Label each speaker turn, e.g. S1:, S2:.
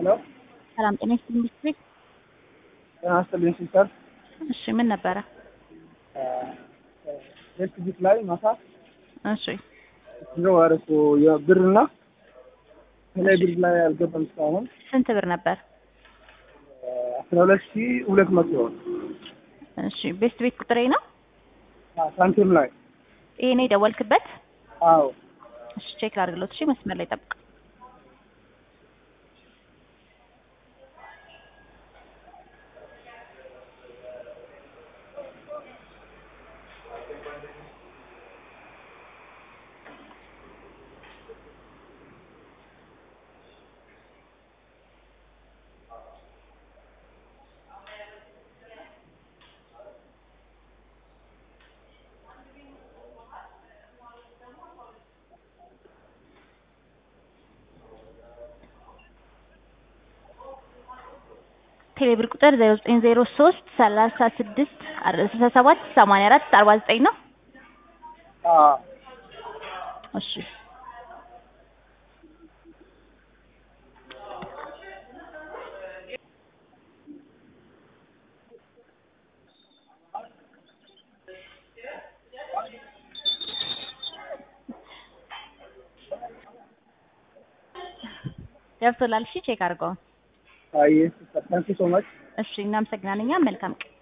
S1: ሄሎ
S2: ሰላም ጤና ይስጥልኝ ዲስትሪክት።
S1: ጤና ይስጥልኝ ሲስተር።
S2: እሺ ምን ነበረ?
S1: ሄልት ቢት ላይ ማታ
S2: እሺ
S1: ነው ያደረኩ የብርና ከላይ ብር ላይ አልገባም እስካሁን
S2: ስንት ብር ነበር?
S1: አስራ ሁለት ሺ ሁለት መቶ
S2: እሺ ቤስት ቤት ቁጥሬ ነው
S1: ሳንቲም ላይ
S2: ይሄ ነው የደወልክበት?
S1: አዎ
S2: እሺ ቼክ ላድርግሎት። እሺ መስመር ላይ ጠብቅ። ቴሌብር ቁጥር 0903 36 67 84 49 ነው።
S1: አዎ
S2: እሺ ገብቶላል። እሺ ቼክ አድርገው።
S1: አይ ሲስተር ታንክ ዩ ሶ ማች
S2: እሺ እናመሰግናለን። እኛም መልካም ቀን